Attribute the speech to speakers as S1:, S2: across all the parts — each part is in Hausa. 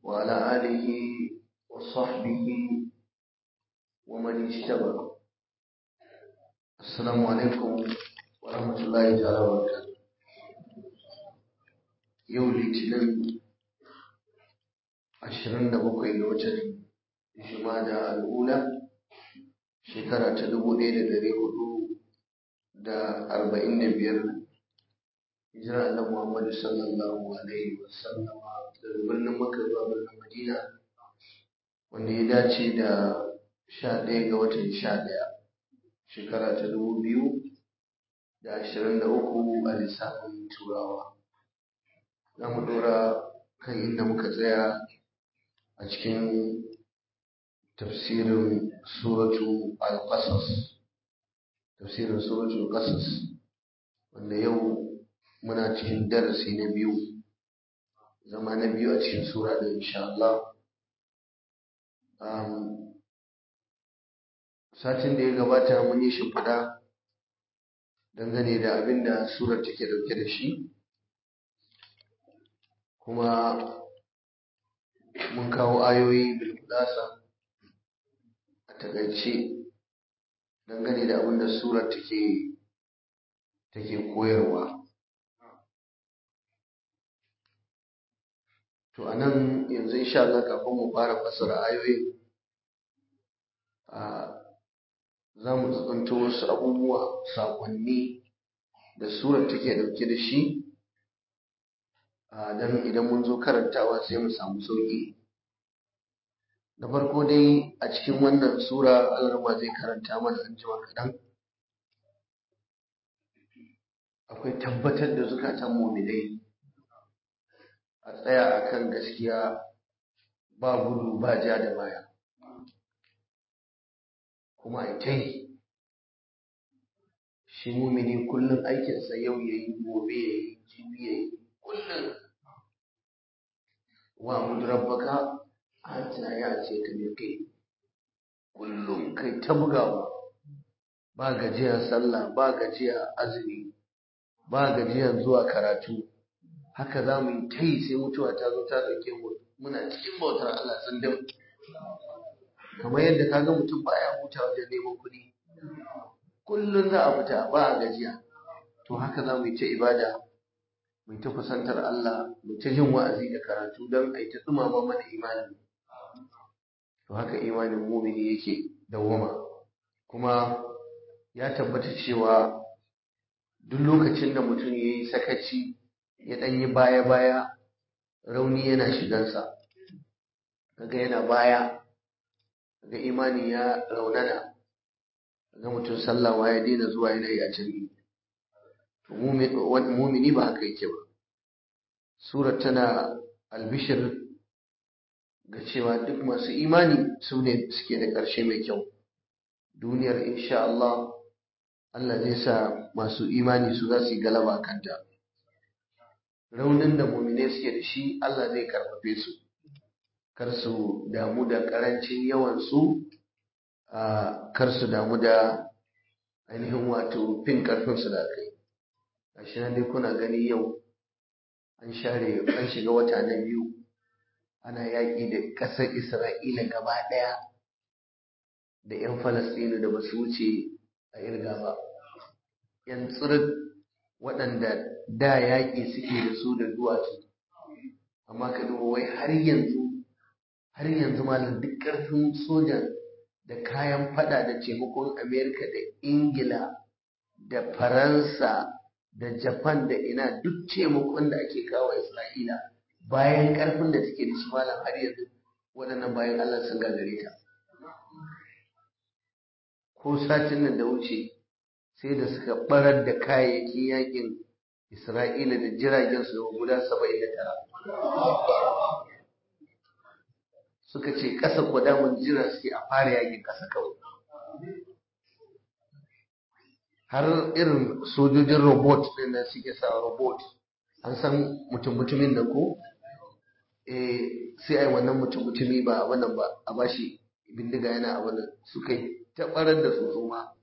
S1: وعلى آله وصحبه ومن اجتبى السلام عليكم ورحمة الله تعالى وبركاته يوم الاثنين عشرين بقي لوتر جمادى الأولى shekara ta dubu ɗaya da ɗari hudu da arba'in da biyar hijira annabi Muhammadu sallallahu alaihi wa sallama daga birnin Makka zuwa birnin Madina wanda ya dace da sha ɗaya ga watan sha ɗaya shekara ta dubu biyu da ashirin da uku a lissafin turawa za mu ɗora kan inda muka tsaya a cikin tafsirin suratu al-qasas tafsirin suratu al-qasas wanda yau muna cikin darasi na biyu zama na biyu a cikin sura da insha Allah satin da ya gabata mun yi shimfiɗa dangane da abin da surar take dauke da shi kuma mun kawo ayoyi bilkudasa a takaice dangane da abin da surar take take koyarwa to a nan yanzu insha Allah kafin mu fara fassara ayoyin za mu tsanto wasu abubuwa saƙonni da surar take dauke da shi don idan mun zo karantawa sai mu samu sauƙi da farko dai a cikin wannan sura alarma zai karanta mana an jima kaɗan akwai tabbatar da zukatan muminai a tsaya a kan gaskiya ba gudu ba ja da baya kuma a ta yi shi mumini kullum aikinsa yau ya yi gobe ya yi jibi ya yi kullum wa mudrabbaka hata ya ce ka mai kai kullum kai ta bugawa ba gajiya sallah ba gajiya azumi ba gajiyan zuwa karatu haka za mu yi ta yi sai mutuwa ta zo ta ɗauke mu muna cikin bautar Allah tsindin kamar yadda ka ga mutum baya huta wajen neman kuɗi kullum za a fita ba a gajiya to haka za mu yi ta ibada mu ta kusantar Allah mu ta jin wa'azi da karatu don a yi ta tsumama mana imani to haka imanin mumini yake dawwama kuma ya tabbata cewa duk lokacin da mutum ya yi sakaci ya ɗan yi baya-baya rauni yana shigansa kaga yana baya kaga imani ya raunana kaga mutum sallawa ya daina zuwa yana yi a jami'i to mumini ba haka yake ba surar tana albishir ga cewa duk masu imani su ne suke da ƙarshe mai kyau duniyar insha Allah Allah zai sa masu imani su za su yi galaba kanta raunin da mumine suke da shi Allah zai karfafe su kar su damu da karancin yawan su kar su damu da ainihin wato fin karfin su da kai gashi nan dai kuna gani yau an share an shiga wata na biyu ana yaƙi da ƙasar Isra'ila gaba ɗaya da 'yan Falastinu da ba su wuce a irga ba. 'Yan tsirin waɗanda da yaƙi suke da su da duwatsu. Amma ka duba wai har yanzu, har yanzu malam duk ƙarfin sojan da kayan fada da taimakon Amerika da Ingila da Faransa da Japan da ina duk taimakon da ake kawo Isra'ila bayan ƙarfin da take da shi malam har yanzu waɗannan bayan Allah sun gagare ta. ko satin nan da wuce sai da suka barar da kayayyakin yakin Isra'ila da jiragen su guda saba'in da tara. Suka ce ƙasa kwadamun jira suke a fara yakin ƙasa kawai. Har irin sojojin robot ɗin nan suke sa robot an san mutum-mutumin da ko? Eh, sai a yi wannan mutum-mutumi ba a wannan ba a bashi bindiga yana a wannan suka yi ta ɓarar da tsotso ma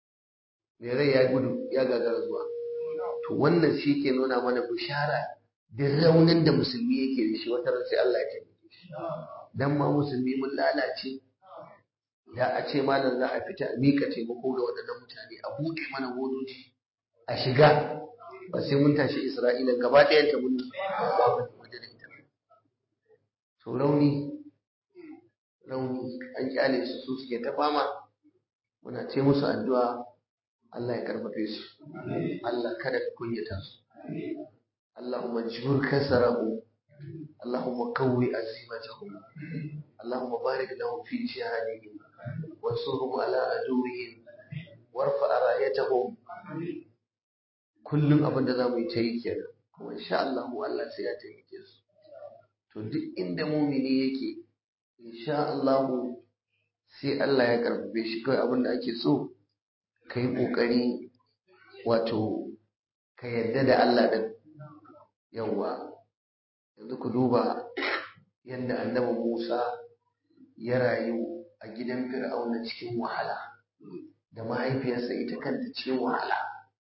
S1: mai rai ya gudu ya gagara zuwa to wannan shi ke nuna mana bishara duk raunin da musulmi yake da shi wata ran sai Allah ya taimake shi dan ma musulmi mun lalace da a ce malam za a fita a mika taimako ga waɗannan mutane a buɗe mana wodoji a shiga ba sai mun tashi Isra'ila gaba ɗayan ta mun waje da ita to rauni rauni an kyale su su suke ta fama muna ce musu addu'a Allah ya karfafe su Allah kada ka kunyata su Allahumma jibur kasarahu Allahumma qawwi azimatahu Allahumma barik lahum fi jihadihim wansurhum ala aduwwihim warfa rayatahum kullum abin da zamu yi ta yi kenan kuma insha Allah Allah sai ya taimake su to duk inda mumini yake insha Allah sai Allah ya karfafe shi kawai abin da ake so ka yi ƙoƙari wato ka yarda da Allah ɗin yawwa yanzu ku duba yadda annabi Musa ya rayu a gidan Fir'auna cikin wahala da mahaifiyarsa ita kanta cikin wahala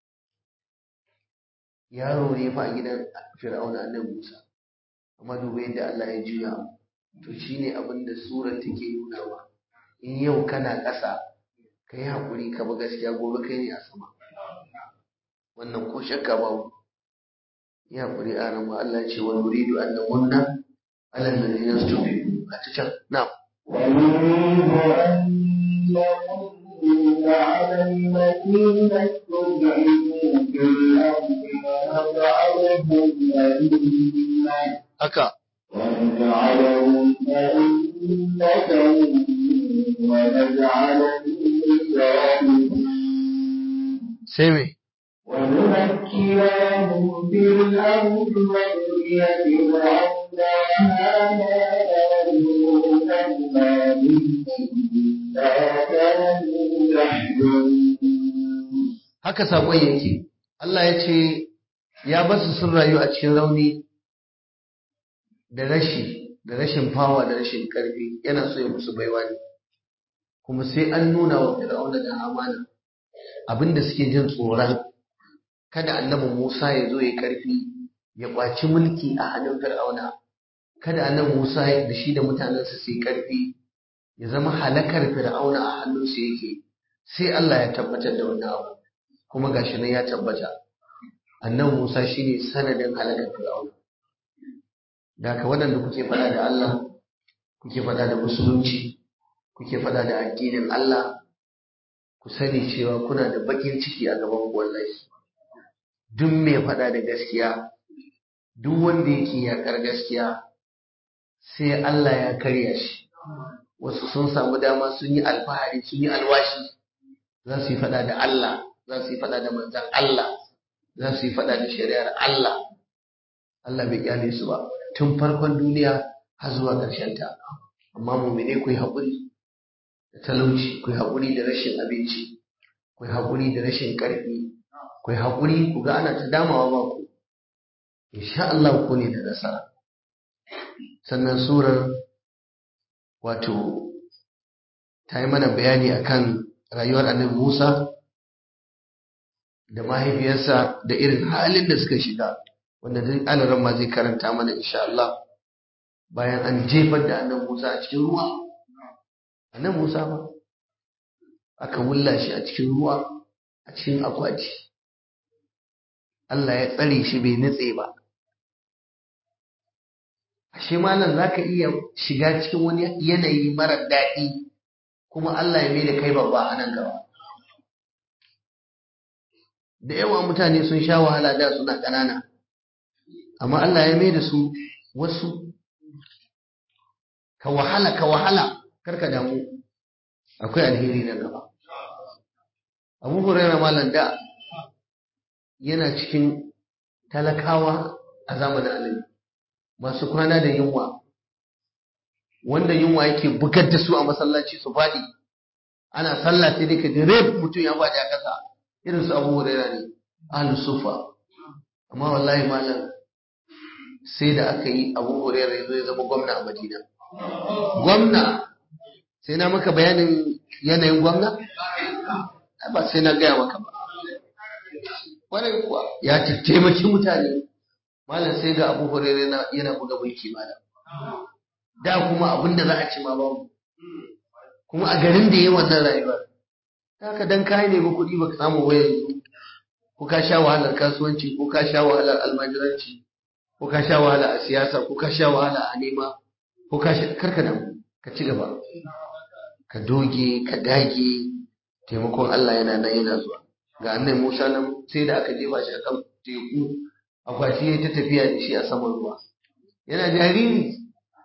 S1: yaro ne fa a gidan Fir'auna annabi Musa amma duba yadda Allah ya juya to shine abin da surar take nunawa in yau kana ƙasa ka yi haƙuri ka bi gaskiya gobe kai ne a sama wannan ko shakka ba yi haƙuri a nan Allah ya ce wa nuridu an namunna ala alladhina stufidu a ta can na'am
S2: ونريد أن نمن على الذين استضعفوا في الأرض ونجعلهم أئمة
S1: haka
S2: ونجعلهم أئمة ونجعلهم الوارثين
S1: sai me
S2: ونمكن لهم في الأرض ونري فرعون وهامان وجنودهما منهم ما كانوا يحذرون
S1: haka saƙon yake Allah ya ce ya basu sun rayu a cikin rauni da rashi da rashin fawa da rashin ƙarfi yana so ya musu baiwa ne kuma sai an nuna wa fir'auna da hamana abinda suke jin tsoron kada annabi Musa ya zo ya ƙarfi ya ƙwaci mulki a hannun fir'auna kada annabi Musa da shi da mutanensa su yi ƙarfi ya zama halakar fir'auna a hannunsu yake sai Allah ya tabbatar da wannan abu kuma gashi nan ya tabbata annabi Musa shine sanadin halakar Fir'auna da haka waɗanda kuke faɗa da Allah kuke faɗa da musulunci kuke faɗa da addinin Allah ku sani cewa kuna da bakin ciki a gaban ku wallahi duk mai faɗa da gaskiya duk wanda yake yakar gaskiya sai Allah ya karya shi wasu sun samu dama sun yi alfahari sun yi alwashi za su yi faɗa da Allah za su yi faɗa da manzan Allah za su yi faɗa da shari'ar Allah Allah bai kyale su ba tun farkon duniya har zuwa ƙarshen ta amma mumine ku yi haƙuri da talauci ku yi haƙuri da rashin abinci ku yi haƙuri da rashin ƙarfi ku yi haƙuri ku ga ana ta damawa ba ku insha Allah ku ne da nasara sannan surar wato ta yi mana bayani akan rayuwar annabi Musa da mahaifiyarsa da irin halin da suka shiga wanda duk alaran ma zai karanta mana insha Allah bayan an jefar da annabi Musa a cikin ruwa annabi Musa ba aka wulla shi a cikin ruwa a cikin akwati Allah ya tsare shi bai nutse ba ashe malam zaka iya shiga cikin wani yanayi mara daɗi kuma Allah ya mai da kai babba a nan gaba da yawa mutane sun sha wahala da suna ƙanana amma Allah ya mai da su wasu ka wahala ka wahala karka damu akwai alheri na gaba abu hurairah malam da yana cikin talakawa a zamanin annabi masu kwana da yunwa wanda yunwa yake bugar da su a masallaci su faɗi ana sallah sai dai ka ji rep mutum ya faɗi a ƙasa irin su abu hurairah ne ahlus sufa amma wallahi malam sai da aka yi abu hurairah ya zo ya zama gwamna a madina gwamna sai na maka bayanin yanayin gwamna ba sai na gaya maka ba kwarai kuwa ya taimaki mutane malam sai ga abu hurairu yana buga mulki malam da kuma abin da za a ci ma babu kuma a garin da ya yi wannan rayuwar haka dan kayi ne ba kuɗi ba ka samu ba yanzu ko ka sha wahalar kasuwanci ko ka sha wahalar almajiranci ko ka sha wahala a siyasa ko ka sha wahala a nema ko ka sha karka da ka ci gaba ka doge ka dage taimakon Allah yana nan yana zuwa ga annabi Musa nan sai da aka jefa shi a kan teku akwati ya ta tafiya da shi a saman ruwa yana jariri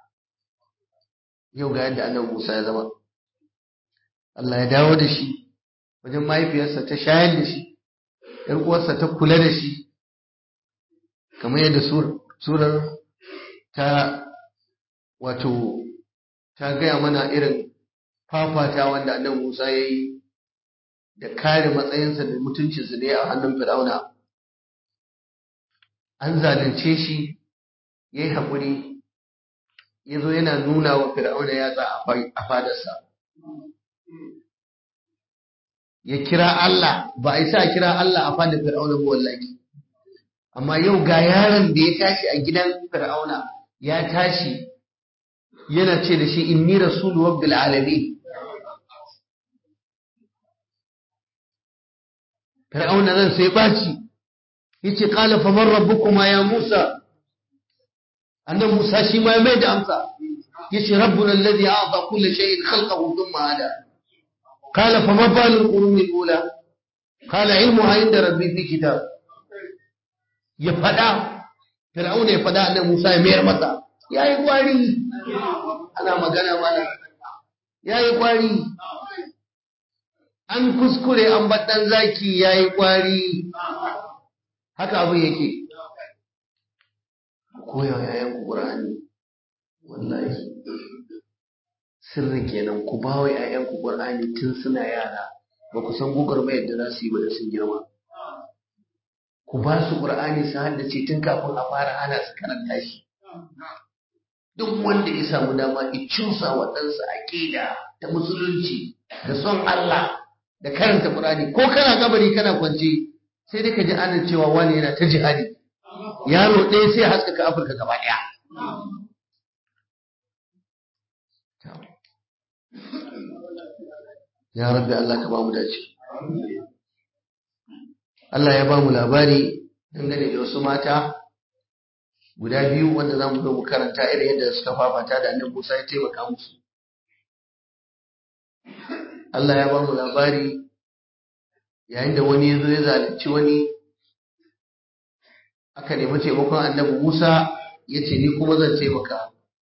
S1: yau ga yadda annabi Musa ya zama Allah ya dawo da shi wajen mahaifiyarsa ta shayar da shi ‘yar uwarsa ta kula da shi kamar yadda surar ta wato ta gaya mana irin fafata wanda annabi Musa ya yi da kare matsayinsa da mutuncinsa da ya a hannun Fir'auna an zalunce shi ya yi haƙuri ya zo yana nuna wa Fir'auna yatsa a fadarsa ya kira Allah ba a isa kira Allah a fadar Fir'auna ba wallahi amma yau ga yaron da ya tashi a gidan Fir'auna ya tashi yana ce da shi inni rasulu rabbil alamin Fir'auna zan sai baci yace qala fa man rabbukuma ya Musa annabi Musa shi ma ya mai da amsa yace rabbuna alladhi a'ta kulli shay'in khalqahu thumma hada قال فما بال القرون الأولى قال علمها عند ربي في كتاب ya faɗa fir'auna ya faɗa annabi Musa ya mayar masa yayi kwari ana magana mana yayi kwari an kuskure an baɗan zaki yayi kwari haka abin yake koya yayan Qur'ani wallahi sirrin kenan ku ba wa ‘ya'yanku ƙur'ani tun suna yara ba ku san gugar mai da za su yi ba da sun girma ku ba su ƙur'ani su haddace tun kafin a fara hana su karanta shi duk wanda ya samu dama ya cusa wa ɗansa aƙida ta musulunci da son Allah da karanta ƙur'ani ko kana kabari kana kwance sai dai ka ji anan cewa wani yana ta jihadi yaro ɗaya sai haskaka Afirka gaba ɗaya ya rabbi Allah ka ba mu dace Allah ya ba mu labari dangane da wasu mata guda biyu wanda za mu zo mu karanta irin yadda suka fafata da annabi Musa ya taimaka musu Allah ya ba mu labari yayin da wani ya zo ya zalunci wani aka nemi taimakon annabi Musa ya ce ni kuma zan taimaka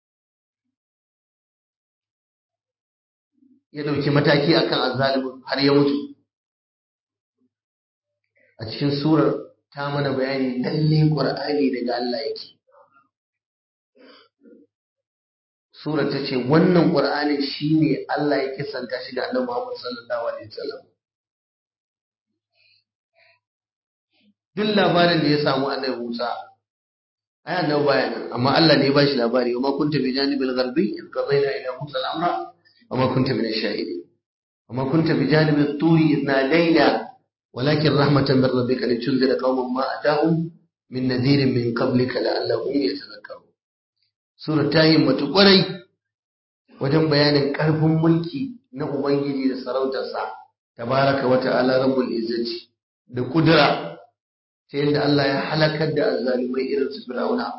S1: ya ɗauki mataki akan azzalimin har ya mutu a cikin surar ta mana bayani lalle ƙur'ani daga Allah yake surar ta ce wannan ƙur'ani shine Allah ya kisanta shi da annabi Muhammad sallallahu alaihi wasallam duk labarin da ya samu annabi Musa ai annabi baya nan amma Allah ne ya bashi labari wa ma kunta bi janibil gharbi in qadayna ila Musa al-amra وما كنت من الشاهدين وما كنت بجانب الطور إذ نادينا ولكن رحمة من ربك لتنذر قوما ما أتاهم من نذير من قبلك لعلهم يتذكرون سورة تايم متقري wajen bayanin ƙarfin mulki na Ubangiji da sarautarsa, tabaraka wa ta'ala rabbul izzati da kudura ta yadda Allah ya halakar da azzalumai irin su Fir'auna.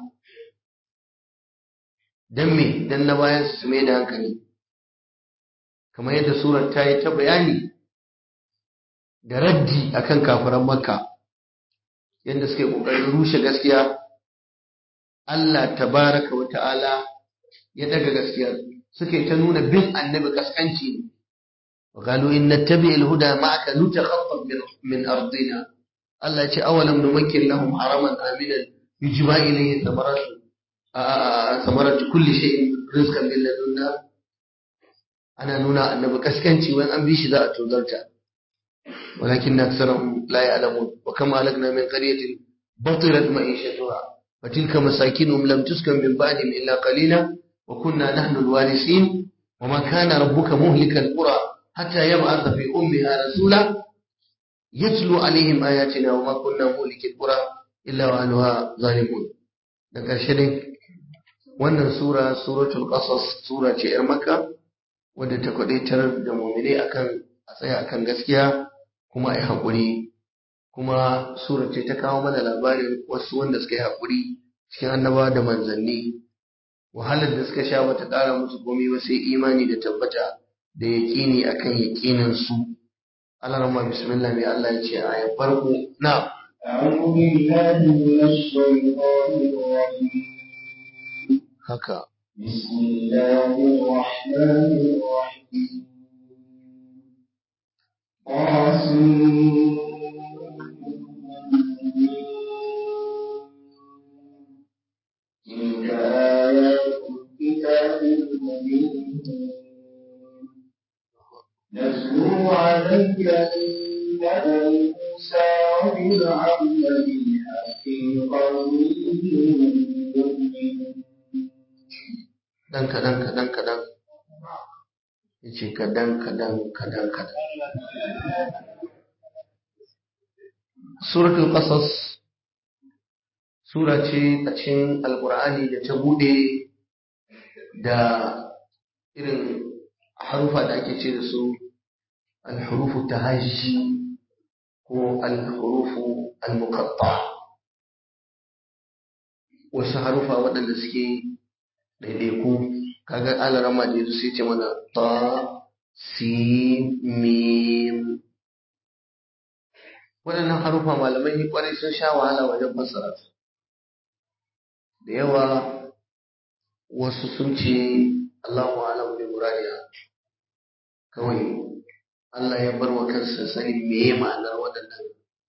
S1: Dan me, dan na bayan su mai da hankali. kamar yadda surar ta yi ta bayani da raddi akan kafiran makka yadda suke ƙoƙarin rushe gaskiya Allah tabaraka wa ta'ala ya daga gaskiya suke ta nuna bin annabi kaskanci ne wa qalu in nattabi al-huda ma'aka nutakhaffaf min ardina Allah ya ce awalam numakkin lahum haraman aminan yujba ilayhi thamaratu thamaratu kulli shay'in rizqan min ladunna ana nuna annabi kaskanci wani an bi shi za a tozarta walakin na aksarahum la ya'lamun wa kama halakna min qaryatin batirat ma'ishatuha wa tilka masakinuhum lam tuskan min ba'dihim illa qalila wa kunna nahnu alwarisin wa ma kana rabbuka muhlika alqura hatta yab'atha fi ummiha rasula yatlu alaihim ayatina wa ma kunna muhliki alqura illa wa anha zalimun da ƙarshe dai wannan sura suratul qasas sura ce yar makka wadda ta kwadaitar da mu'mini akan a tsaya akan gaskiya kuma a yi haƙuri kuma sura ce ta kawo mana labarin wasu wanda suka yi haƙuri cikin annabawa da manzanni wahalar da suka sha bata ƙara musu komai ba sai imani da tabbata da yaƙini akan yaƙinin su Allah rahma bismillah mai Allah ya ce a ya farko na
S2: أعوذ بالله من الشيطان الرجيم
S1: haka
S2: بسم الله الرحمن الرحيم قاسم تلك آيات الكتاب المبين نتلو عليك من نبأ موسى وفرعون بالحق قوم يؤمنون
S1: dan kadan kadan kadan yace kadan kadan kadan kadan suratul qasas sura ce a cikin alqur'ani da ta bude da irin harufa da ake ce da su alhurufu tahajji ko alhurufu almuqatta wasu harufa waɗanda suke ɗaiɗaiku kaga alarama da yanzu sai ce mana ta si mim waɗannan harufa malamai kwarai sun sha wahala wajen fassara su da yawa wasu sun ce Allahu alam bi muradiya kawai Allah ya bar wa kansa sanin meye ma'anar waɗannan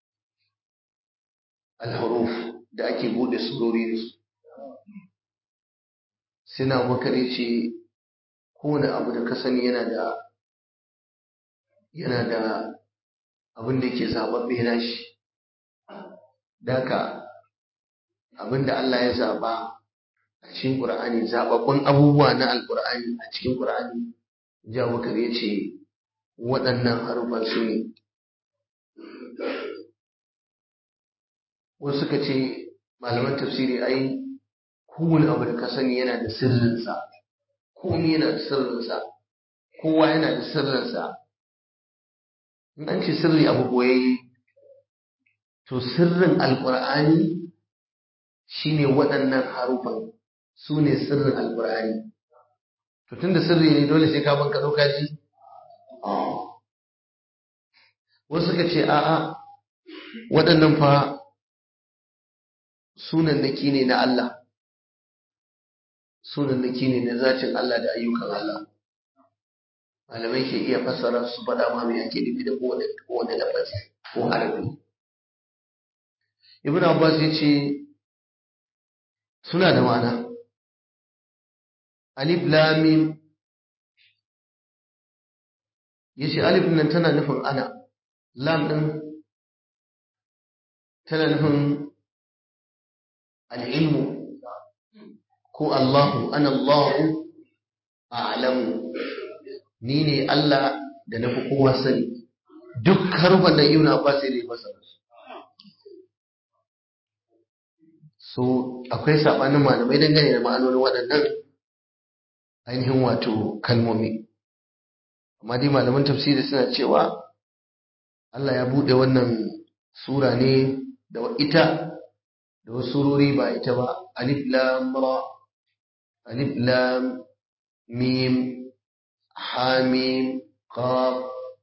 S1: alhuruf da ake bude surori da su sina bakar ya ce kowane abu da ka sani yana da yana da abin da ke zaɓaɓɓe na shi daka abin da Allah ya zaɓa a cikin ƙur'ani zaɓaɓɓun abubuwa na alƙur'ani a cikin ƙur'ani ja bakar ya ce waɗannan harufan su ne wasu suka ce malaman tafsiri ai kowane abu da ka sani yana da sirrinsa komai yana da sirrinsa kowa yana da sirrinsa in an ce sirri abu boyayye to sirrin alƙur'ani shine waɗannan harufan su ne sirrin alƙur'ani to tunda sirri ne dole sai ka banka ɗauka ji wasu suka ce a'a waɗannan fa sunannaki ne na Allah sunannaki ne na zacin Allah da ayyukan Allah malamai ke iya fassara su faɗa ma mai ake nufi da kowane kowane lafazi ko harafi ibn abbas ya ce suna da ma'ana alif lam mim yace alif nan tana nufin ana lam din tana nufin al'ilmu ko Allahu ana Allahu a'lamu ni ne Allah da na fi kowa sani duk harfan da Ibn Abbas sai dai masa so akwai sabanin malamai dangane da ma'anonin waɗannan ainihin wato kalmomi amma dai malaman tafsiri suna cewa Allah ya buɗe wannan sura ne da ita da wasu surori ba ita ba alif lam ra alif lam mim hamim qaf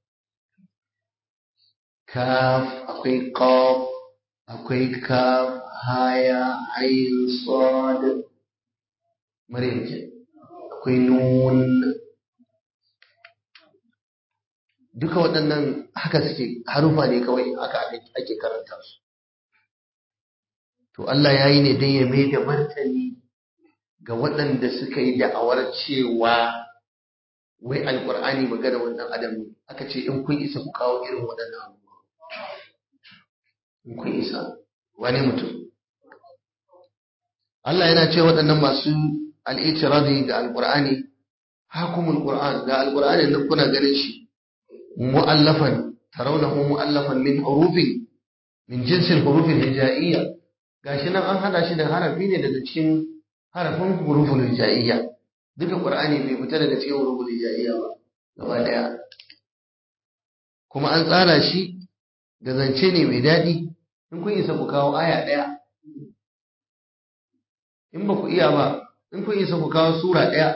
S1: kaf akwai qaf akwai kaf haya ayin sad maryam ke akwai nun duka waɗannan haka suke harufa ne kawai haka ake karanta su to Allah ya yi ne don ya mai da martani ga waɗanda suka yi da'awar cewa wai alkur'ani magana wannan adam ne aka ce in kun isa ku kawo irin waɗannan abubuwa in kun isa wani mutum Allah yana ce waɗannan masu al'itiradi ga alkur'ani hakumul qur'an ga alkur'ani nan kuna ganin shi mu'allafan tarawnahu mu'allafan min hurufin min jinsil hurufin hijaiyya gashi nan an hada shi da harafi ne daga cikin harafin huruful hijaiya duka qur'ani bai fita daga cikin huruful hijaiya ba gaba daya kuma an tsara shi da zance ne mai daɗi in kun isa ku kawo aya ɗaya in ba ku iya ba in kun isa ku kawo sura ɗaya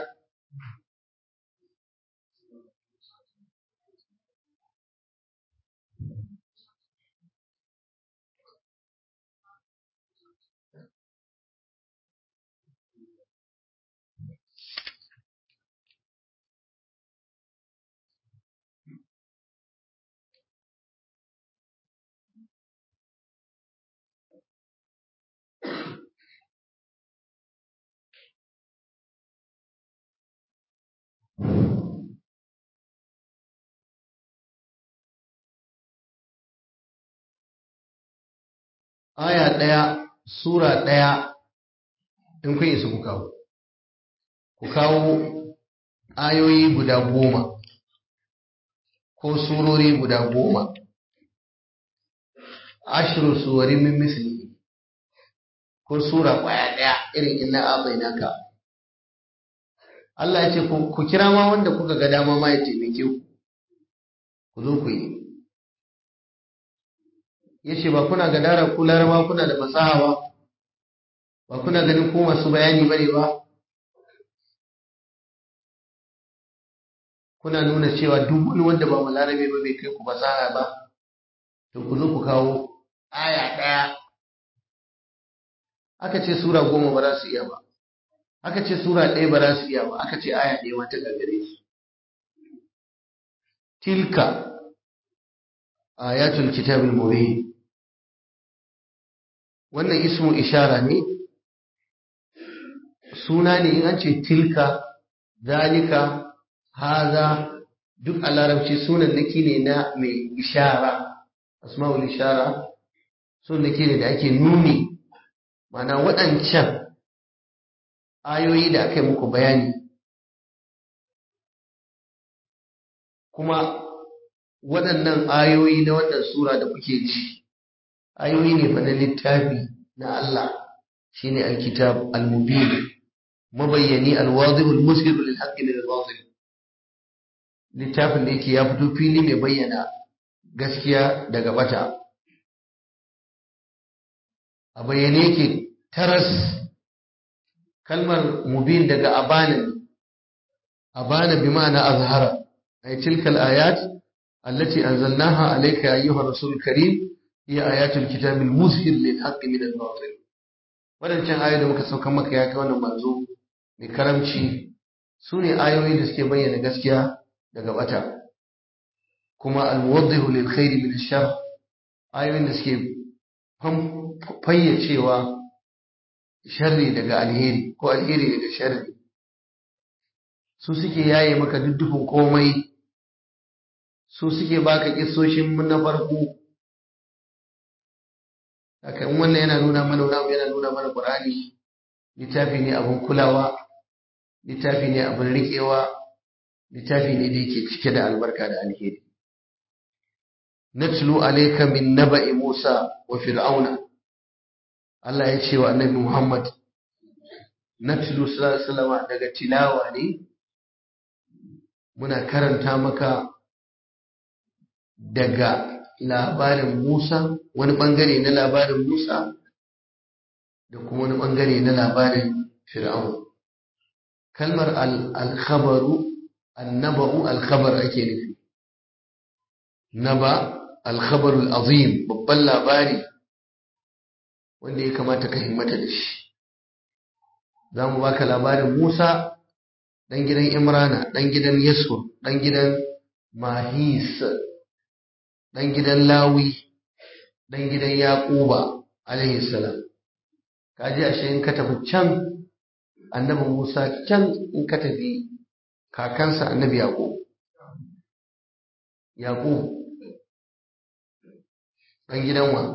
S1: aya ɗaya sura ɗaya in kun isa ku kawo ku kawo ayoyi guda goma ko surori guda goma ashiru suwari min misli ko sura kwaya ɗaya irin inna abainaka Allah ya ce ku kira ma wanda kuka ga dama ma ya taimake ku ku zo ku yi ya ce ba kuna gadara ku larama kuna da fasaha ba ba kuna ganin ko masu bayani ba ne ba kuna nuna cewa duk wani wanda ba larabe ba bai kai ku fasaha ba to ku zo ku kawo aya ɗaya aka ce sura goma ba za su iya ba aka ce sura ɗaya ba za su iya ba aka ce aya ɗaya mata gagare su tilka ayatul kitabil mubin wannan ismu ishara ne suna ne in an ce tilka zalika haza duk a larabci sunan naki ne na mai ishara asma'ul ishara sunan naki ne da ake nuni mana waɗancan ayoyi da aka yi muku bayani kuma waɗannan ayoyi na wannan sura da kuke ji ayoyi ne fa na littafi na Allah shine alkitab almubin mabayyani alwadih almusir lil haqqi min albatil littafin da yake ya fito fili mai bayyana gaskiya daga bata a bayyane yake taras kalmar mubin daga abanin abana bi ma'ana azhara ay tilka al-ayat التي أنزلناها عليك يا أيها الرسول الكريم هي آيات الكتاب المظهر للحق من الباطل wadancan ayoyi da muka saukan maka ya kai wannan manzo mai karamci su ne ayoyi da suke bayyana gaskiya daga bata kuma almuwaddihu lil khairi min shar ayoyin da suke fayyacewa sharri daga alheri ko alheri daga sharri su suke yaye maka duddufin komai su suke baka kissoshin na farko haka in wannan yana nuna mana wani yana nuna mana Qur'ani littafi ne abin kulawa littafi ne abin riƙewa littafi ne da yake cike da albarka da alheri natlu alayka min naba'i Musa wa fir'auna Allah ya ce wa annabi Muhammad natlu sallallahu alaihi daga tilawa ne muna karanta maka daga labarin Musa wani bangare na labarin Musa da kuma wani bangare na labarin Fir'aun kalmar al-khabaru annaba'u al-khabar ake nufi naba al-khabaru al-azim babban labari wanda ya kamata ka himmata da shi za mu baka labarin Musa dan gidan Imrana dan gidan Yasur dan gidan Mahis dan gidan Lawi dan gidan Yaquba alaihi salam kaji ashe in ka tafi can annabi Musa can in ka tafi kakansa annabi Yaqub Yaqub dan gidan wa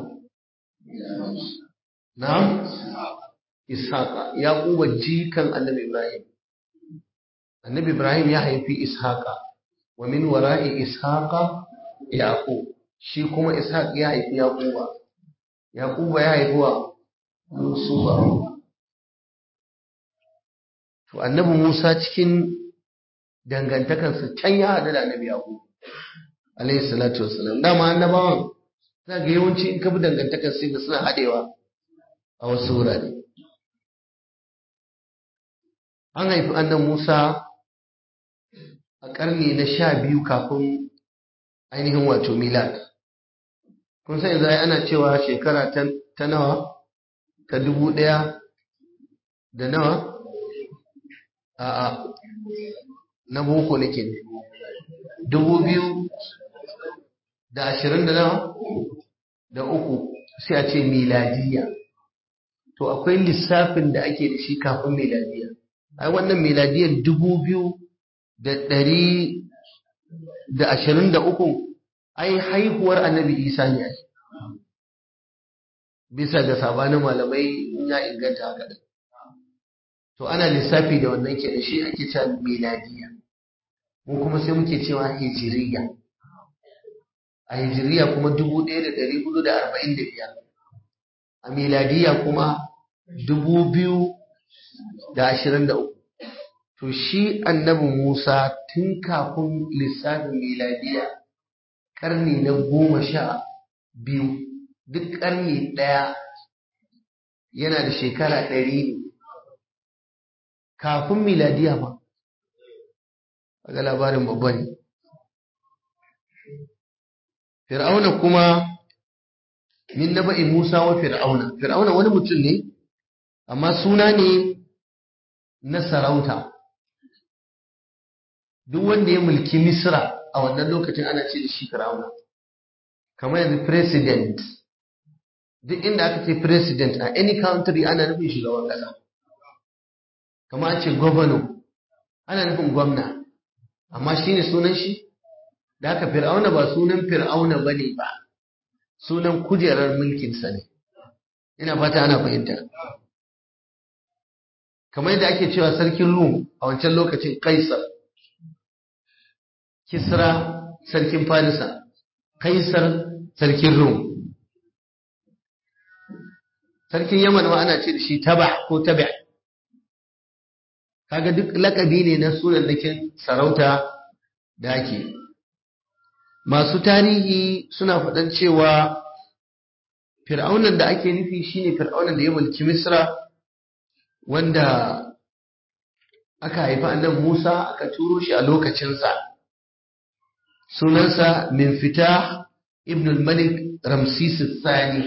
S1: na'am Ishaqa Yaquba jikan annabi Ibrahim annabi Ibrahim ya haifi Ishaqa wa min wara'i Ishaqa Yaqub shi kuma Ishaq ya haifi Yaquba Yaquba ya haifi wa yusufa to annabi musa cikin dangantakarsa can ya haɗu da annabi yaƙub alayhi salatu wassalam dama annabawan za ga yawanci in ka bi dangantakar sai ga suna haɗewa a wasu wurare an haifi annan musa a ƙarni na sha biyu kafin ainihin wato milad kun san yanzu ana cewa shekara ta nawa ta dubu ɗaya da nawa a'a na boko nake ne dubu biyu da ashirin da nawa da uku sai a ce miladiya to akwai lissafin da ake da shi kafin miladiya ai wannan miladiyar dubu biyu da ɗari da ashirin da uku ai haihuwar annabi isa ne ai bisa ga sabanin malamai ya inganta haka da to ana lissafi da wannan ke da shi ake cewa miladiya mu kuma sai muke cewa hijiriya a hijiriya kuma dubu ɗaya da ɗari hudu da arba'in da biyar a miladiya kuma dubu biyu da ashirin da uku to shi annabi musa tun kafin lissafin miladiya ƙarni na goma sha biyu duk ƙarni ɗaya yana da shekara ɗari ne kafin miladiya ba ga labarin babba ne fir'auna kuma min naba'i musa wa fir'auna fir'auna wani mutum ne amma suna ne na sarauta duk wanda ya mulki misra a wannan lokacin ana ce da shi fir'auna kamar yanzu president duk inda aka ce president a any country ana nufin shugaban kasa kamar an ce governor ana nufin gwamna amma shi ne sunan shi da haka fir'auna ba sunan fir'auna ba ne ba sunan kujerar mulkinsa ne ina fata ana fahimta kamar yadda ake cewa sarkin rum a wancan lokacin kaisar kisra sarkin farisa kaisar sarkin rum sarkin yaman ma ana ce da shi taba ko tabi kaga duk lakabi ne na sunan dakin sarauta da ake masu tarihi suna faɗan cewa fir'aunan da ake nufi shine fir'aunan da ya mulki misra wanda aka haifi annan musa aka turo shi a lokacinsa sunansa min fita ibn malik ramsis Sani.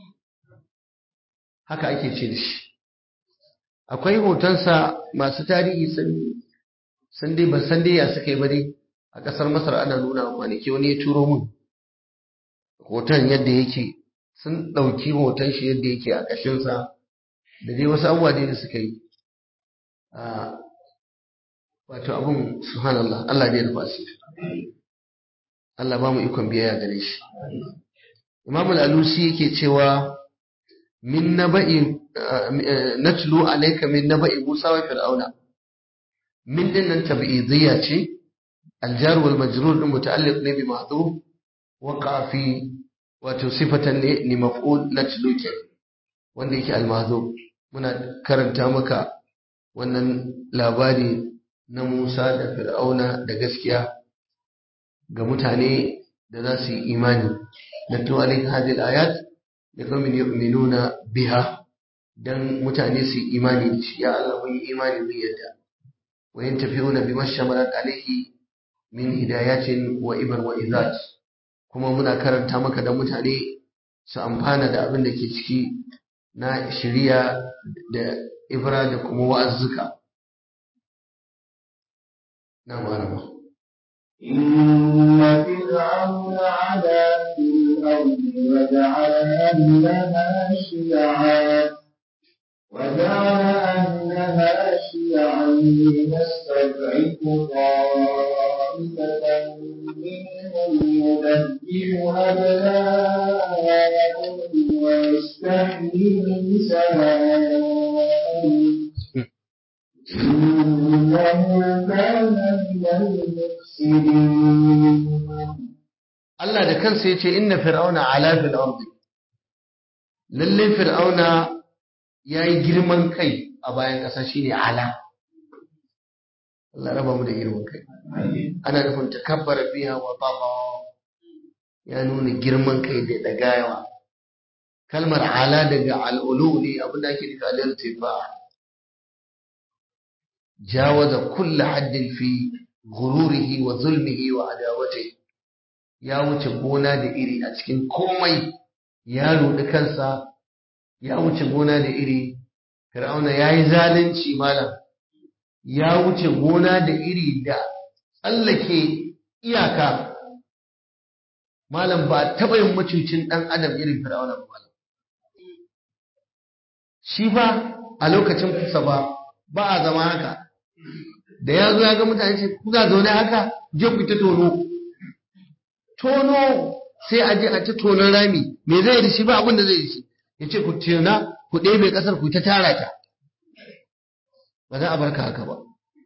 S1: haka ake ce da shi akwai hotonsa masu tarihi sun dai ban san dai ya suka yi ba dai a ƙasar masar ana nuna kwanaki wani ya turo mun hoton yadda yake sun ɗauki hoton shi yadda yake a ƙashinsa da dai wasu abubuwa dai da suka yi wato abin subhanallah Allah dai rufa su Allah ba mu ikon biyayya gare shi Imam al-Alusi yake cewa min naba'i natlu alayka min naba'i Musa wa Fir'auna min dinnan tab'idiyya ce الجار والمجرور متعلق ne bi mahdhuf waqa fi wato sifatan ne ni maf'ul natlu ke wanda yake al-mahdhuf muna karanta maka wannan labari na Musa da Fir'auna da gaskiya ga mutane da za su yi imani natlu alayka hadhihi al-ayat liqaumin yu'minuna biha dan mutane su yi imani da shi ya Allah mun yi imani mun yadda wa yantafi'una bima shamalat alayhi min hidayatin wa ibar wa izat kuma muna karanta maka da mutane su amfana da abin da ke ciki na shiriya da ibra da kuma wa'azzuka na marama
S2: إن فرعون علا في الأرض وجعل أهلها شيعا وجعل أهلها شيعا يستضعف طائفة منهم يذبح أبناءهم ويستحيي نساءهم إنه كان من المفسدين
S1: Allah da kansa ya ce inna fir'auna ala fil ardi lalle fir'auna ya yi girman kai a bayan ƙasa shine ala Allah raba mu da girman kai ana nufin takabbara biya wa baba ya nuna girman kai da dagayawa kalmar ala daga al'ulu ne abinda ake nufi al-irtifa jawaza kullu haddin fi ghururihi wa zulmihi wa adawatihi ya wuce gona da iri a cikin komai ya rudi kansa ya wuce gona da iri fir'auna yayi zalunci malam ya wuce gona da iri da tsallake iyaka malam ba taɓa yin macucin ɗan adam irin fir'auna ba malam shi ba a lokacin kusa ba ba a zama haka da ya zo ya ga mutane ce kuka zaune haka je ku ta tono tono sai a je a ta tonon rami me zai da shi ba abin da zai yi shi ya ce ku tona ku ɗebe ƙasar ku ta tara ta ba za a barka haka ba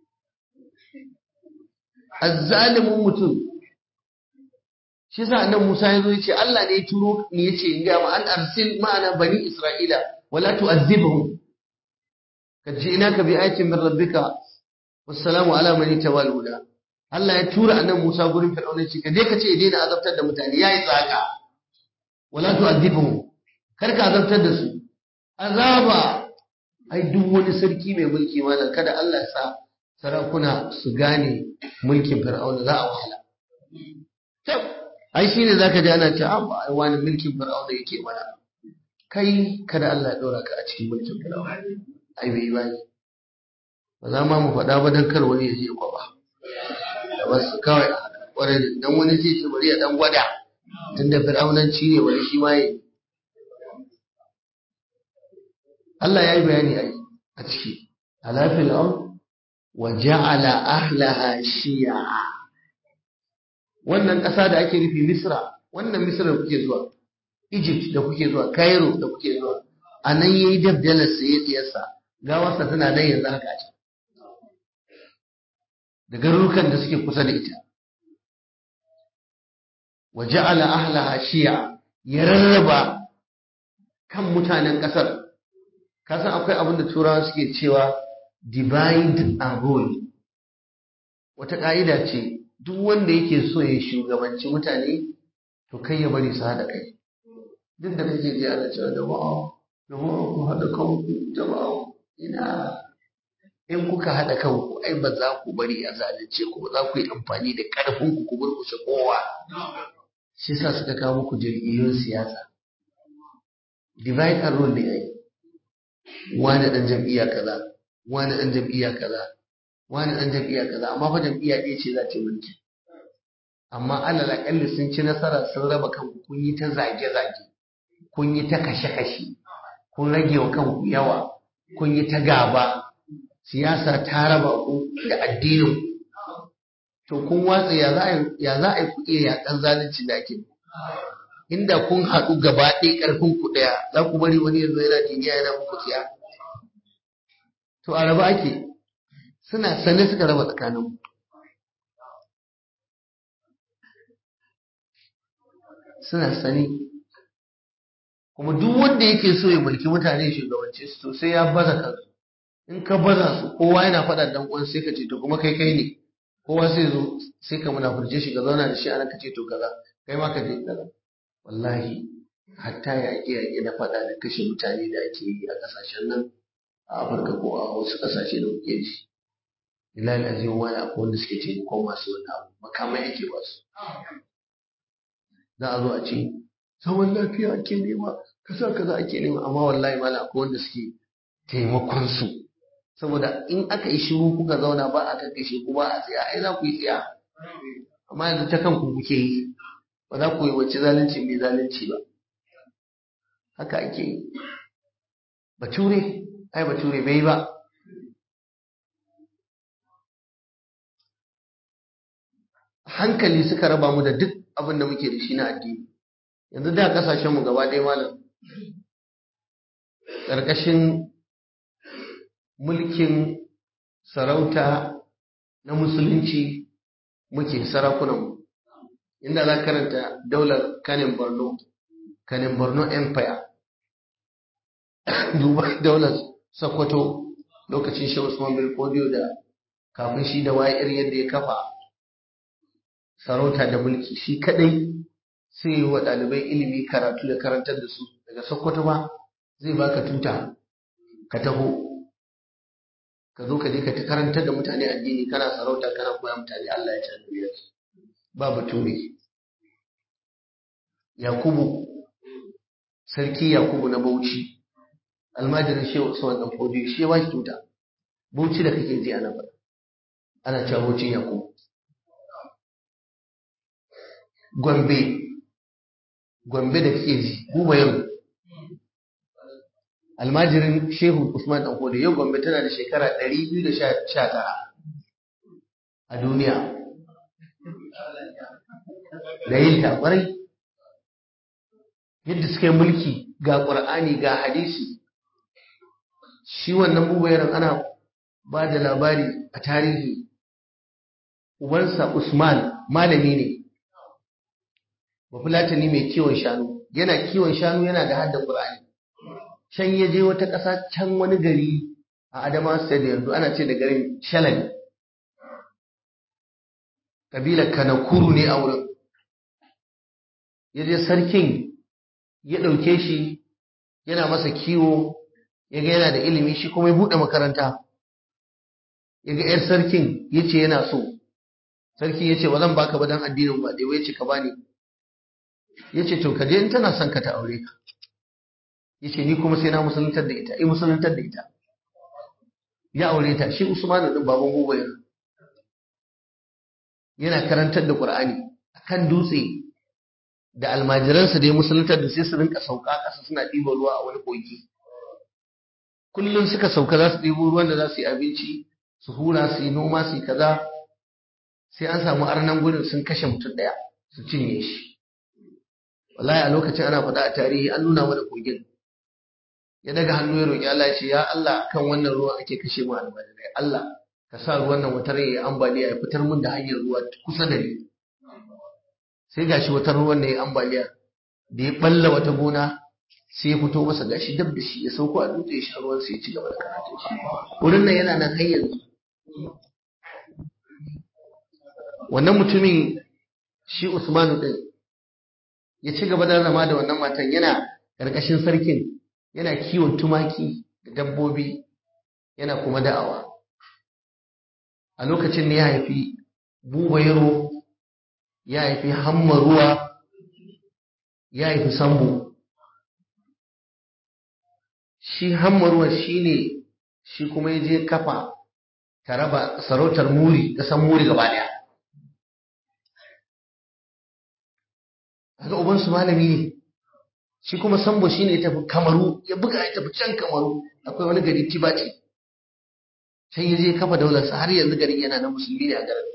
S1: azzalimin mutum shi sa annan Musa ya zo ya ce Allah ne ya turo ni ya ce in ga ma an arsil ma'ana bani Isra'ila wala tu'azzibhum kad ji'naka bi ayatin min rabbika wassalamu ala man tawal huda Allah ya tura annan Musa gurin Fir'auna ce ka je ka ce ya daina azabtar da mutane yayi tsaka wala tu'azzibhum kar ka azabtar da su azaba ai duk wani sarki mai mulki malam kada Allah ya sa sarakuna su gane mulkin Fir'auna za a wahala ai shine zaka ji ana cewa ai wani mulkin Fir'auna yake mana kai kada Allah ya dora ka a cikin mulkin Fir'auna ai bai bai ba za ma mu faɗa ba dan kar wani ya je kwaba da wasu kawai kwarai dan wani zai ce bari ya dan gwada tunda Fir'aunanci ne wani shi ma yi Allah ya yi bayani a ciki alafil ard wa ja'ala ahlaha shi'a wannan ƙasa da ake nufi Misra wannan Misra da kuke zuwa Egypt da kuke zuwa Cairo da kuke zuwa a nan yayi dabdalar saye tsiyarsa gawarsa tana nan yanzu haka ce da garurukan da suke kusa da ita wa ja'ala ahlaha shi'a ya rarraba kan mutanen ƙasar kasan akwai abin da turawa suke cewa divide and rule wata ƙa'ida ce duk wanda yake so ya shugabanci mutane to kai ya bari su haɗa kai duk da kake ji ana cewa jama'a jama'a ku haɗa kanku jama'a ina in kuka haɗa kanku ai ba za ku bari a zalunce ku ba za ku yi amfani da ƙarfin ku ku burkushe kowa shi sa suka kawo muku jam'iyyun siyasa divide and rule ne ai wani ɗan jam'iyya kaza wani ɗan jam'iyya kaza wani ɗan jam'iyya kaza amma fa jam'iyya ɗaya ce za ta mulki amma alal aƙalli sun ci nasara sun raba kanku kun yi ta zage-zage kun yi ta kashe-kashe kun rage wa kanku yawa kun yi ta gaba siyasa ta raba ku da addinin to kun watsa ya za a yi ku iya yaƙan zalunci da ake inda kun haɗu gaba ɗaya ƙarfin ku ɗaya za ku bari wani yanzu yana jiniya yana muku tsiya to a raba ake suna sane suka raba tsakanin suna sane kuma duk wanda yake so ya mulki mutane shugabanci su to sai ya baza kansu in ka baza su kowa yana faɗa dan uwan sai ka ce to kuma kai kai ne kowa sai zo sai ka munafurce shi ka zauna da shi ana ka ce to kaza kai ma ka je kaza wallahi hatta yaƙe yaƙe na faɗa da kashe mutane da ake yi a ƙasashen nan a Afirka ko a wasu ƙasashe da muke ji Bilal Azim wani akwai wanda suke taimakon masu wani abu makamai yake ba su za a zo a ce zaman lafiya ake nema kasa kaza ake nema amma wallahi mala akwai wanda suke taimakon su saboda in aka yi shiru kuka zauna ba a kakkashe ku ba a tsaya ai za ku yi tsaya amma yanzu ta kanku kuke yi ba za ku yi wacce zalunci mai zalunci ba haka ake yi bature ai bature bai ba hankali suka raba mu da duk abin da muke da shi na addini yanzu da kasashen mu gaba ɗaya malam ƙarƙashin mulkin sarauta na musulunci muke sarakunanmu inda za karanta daular kanin borno kanin borno empire duba daular sokoto lokacin shi usman bin fodiyo da kafin shi da wayar yadda ya kafa sarauta da mulki shi kadai sai yi wa ɗalibai ilimi karatu da karantar da su daga sokoto ba zai baka tuta ka taho ka zo ka je ka ta karantar da mutane addini kana sarauta kana koya mutane Allah ya tarbiyyar su ba bature Yakubu sarki Yakubu na Bauchi almajirin Shehu Usman dan Fodi shi ya bashi tuta Bauchi da kake ji ana faɗa ana cewa Bauchin Yakubu Gombe Gombe da kake ji Buba yau almajirin Shehu Usman dan Fodi yau Gombe tana da shekara 219 a duniya da yin ta kwarai yadda suka yi mulki ga ƙur'ani ga hadisi shi wannan bubayaran ana ba da labari a tarihi ubansa usman malami ne bafulatani mai kiwon shanu yana kiwon shanu yana da hadda ƙur'ani can ya je wata ƙasa can wani gari a adama state yanzu ana ce da garin shalani ƙabilar kanakuru ne a wurin ya je sarkin ya ɗauke shi yana masa kiwo ya ga yana da ilimi shi kuma ya buɗe makaranta ya ga 'yar sarkin ya ce yana so sarki ya ce ba zan baka ba don addinin ba dai ya ce ka bani ya ce to ka je in tana son ka ta aure ka ya ce ni kuma sai na musuluntar da ita in musuluntar da ita ya aure ta shi usmanu din baban gobe yana karantar da qur'ani akan dutse da almajiransa da ya musuluntar da sai su rinka sauka ƙasa suna ɗiba ruwa a wani kogi kullum suka sauka za su ɗibo ruwan da za su yi abinci su hura su yi noma su yi kaza sai an samu arnan gudun sun kashe mutum ɗaya su cinye shi wallahi a lokacin ana faɗa a tarihi an nuna mana kogin ya daga hannu ya roƙi Allah ya ce ya Allah kan wannan ruwan ake kashe mu almajirai Allah ka sa ruwan nan wata rai ya ambaliya ya fitar mun da hanyar ruwa kusa da ni sai gashi wata ruwan ne ambaliya da ya balla wata gona sai ya fito masa gashi dab da shi ya sauko a dutse ya sha ruwan sai ya ci gaba da karatun shi wurin nan yana nan har yanzu wannan mutumin shi Usmanu din ya ci gaba da zama da wannan matan yana karkashin sarkin yana kiwon tumaki da dabbobi yana kuma da'awa a lokacin ne ya haifi buba yaro ya haifi hamma ruwa ya haifi sambo shi hamma ruwa shi ne shi kuma ya je kafa ta raba sarautar muri ƙasan muri gaba ɗaya haka ubansu malami ne shi kuma sambo shi ne ya tafi kamaru ya buga ya tafi can kamaru akwai wani gari tibati can ya je kafa daularsa har yanzu garin yana na musulmi ne a garin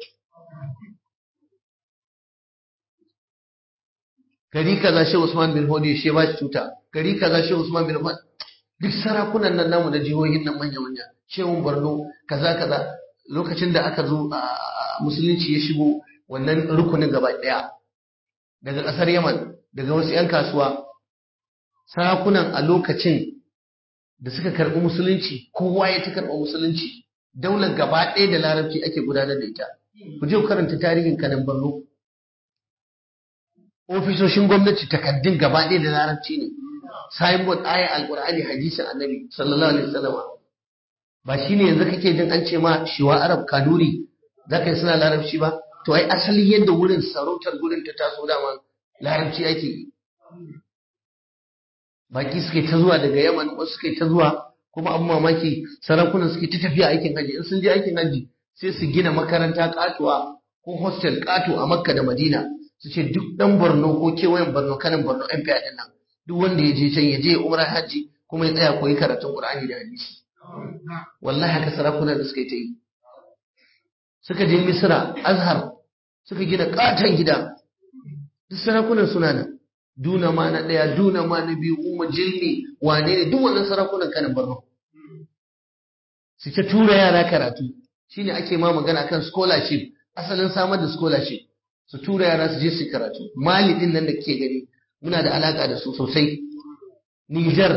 S1: gari kaza shi Usman bin Hodi shi ba shi tuta gari kaza shi Usman bin Hodi duk sarakunan nan namu na jihohin nan manya manya shehun Borno kaza kaza lokacin da aka zo a musulunci ya shigo wannan rukunin gaba daya daga kasar Yaman daga wasu yan kasuwa sarakunan a lokacin da suka karɓi musulunci kowa ya ta karɓi musulunci daular gaba ɗaya da larabci ake gudanar da ita ku je ku karanta tarihin kanan Borno ofisoshin gwamnati takaddun gaba ɗaya da larabci ne signboard aya alqur'ani hadisin annabi sallallahu alaihi wasallam ba shine yanzu kake jin an ce ma shiwa arab kaduri zaka yi suna larabci ba to ai asali yadda wurin sarautar gurin ta taso dama larabci ake yi baki suke ta zuwa daga yaman wasu suke ta zuwa kuma abin mamaki sarakunan suke ta tafiya aikin haji in sun je aikin haji sai su gina makaranta katuwa ko hostel kato a makka da madina su ce duk dan borno ko kewayen borno kanin borno yan fiya din nan duk wanda ya je can ya je umra hajji kuma ya tsaya koyi karatun qur'ani da hadisi wallahi haka sarakunan da suka yi ta yi suka je misra azhar suka gina katon gida duk sarakunan suna nan duna ma na ɗaya duna ma na biyu umma jilni wane ne duk wannan sarakunan kanin borno su ta tura yara karatu shine ake ma magana kan scholarship asalin samar da scholarship su tura yara su je su karatu mali din nan da kake gani muna da alaka da su sosai Niger